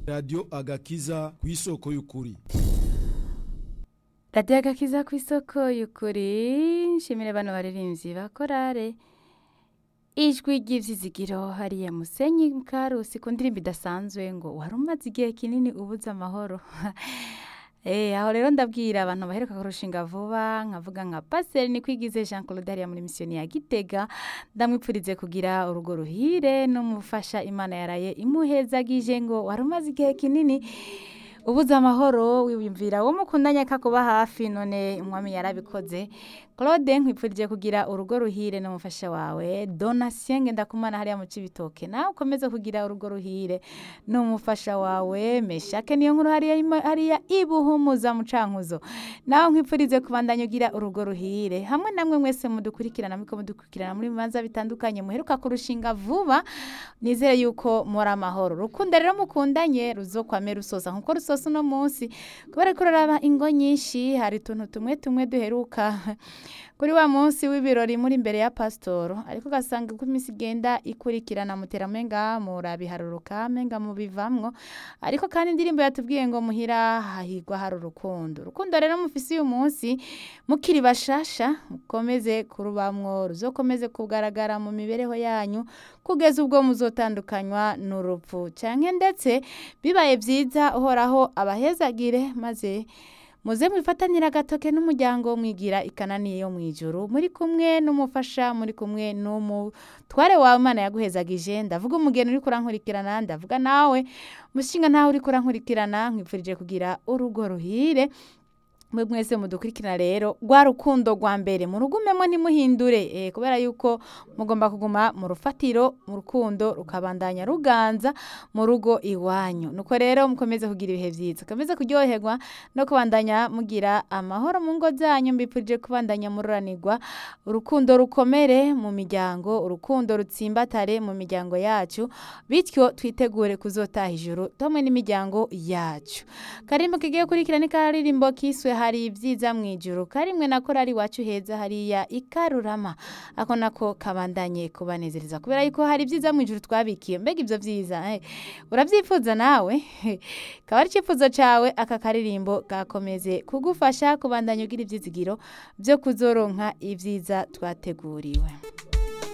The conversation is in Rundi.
radiyo agakiza ku isoko y'ukuri radiyo agakiza ku isoko y'ukuri nshimire bano baririmbyi ba korale ijwi ry'ibyizigiro hariya musenyi karusi ku ndirimbo idasanzwe ngo wari umaze igihe kinini ubuze amahoro Eh, aho rero ndabwira abantu baheruka kurushinga vuba nkavuga nka paseri ni kwigize Jean Claude hariya muri misiyoni ya Gitega ndamwipfurize kugira urugo ruhire n'umufasha Imana yaraye imuhezagije ngo wari umaze igihe kinini ubuze amahoro wiyumvira uwo mukundanye akakuba hafi none umwami yarabikoze Claude nkwipfurije kugira urugo ruhire n'umufasha wawe Donatien Ngendakumana hariya mu Cibitoke nawe ukomeze kugira urugo ruhire n'umufasha wawe Meshake niyo nkuru hariya ima- hariya ibuhumuza mu cankuzo nawe nkwipfurize kubandanya ugira urugo ruhire hamwe namwe mwese mudukurikirana miko mudukurikirana muri bibanza bitandukanye muheruka kurushinga vuba nizere yuko muri amahoro rukundo rero mukundanye ruzokwame rusosa nkuko rusosa uno munsi kubera ko ruraba ingo nyinshi hari utuntu tumwe tumwe duheruka kuri wa munsi w'ibirori muri imbere ya pasitoro ariko ugasanga uko iminsi igenda ikurikirana mutera menga murabiharuruka menga mubivamwo ariko kandi indirimbo yatubwiye ngo muhira hahigwa hari urukundo urukundo rero mufise uyu munsi mukiri bashasha mukomeze kurubamwo ruzokomeze kugaragara mu mibereho yanyu kugeza ubwo muzotandukanywa n'urupfu canke ndetse bibaye vyiza uhoraho abahezagire maze muze mwifatanira agatoke n'umuryango mwigira ikanani yo mwijuru muri kumwe n'umufasha muri kumwe n'umutware wawe imana yaguhezagije ndavuga umugeni uri kurankurikirana ndavuga nawe mushinga ntawe uri kurankurikirana nkwifurije kugira urugo ruhire mwe mwese mudukurikirana rero rwa rukundo rwa mbere murugumemo ntimuhindure eh, kubera yuko mugomba kuguma mu rufatiro mu rukundo rukabandanya ruganza mu rugo iwanyu nuko rero mukomeze kugira ibihe byiza mukomeze kuryoherwa no kubandanya mugira amahoro mu ngo zanyu mbifurije kubandanya mururanirwa urukundo rukomere mu miryango urukundo rutsimbatare mu miryango yacu bityo twitegure kuzotaha ijuru tomwe n'imiryango yacu karimbo kigiye kurikira ni karirimbo kiswe hari ibyiza mu ijuru karimwe nako rari iwacu heza hariya ikarurama ako nako kabandanye kubanezereza kubera yuko hari ibyiza mu ijuru twabikiye mbega ibyo byiza eh. urabyifuza nawe kaba ari icyifuzo cyawe aka karirimbo gakomeze kugufasha kubandanya ugira ibyizigiro byo kuzoronka ibyiza twateguriwe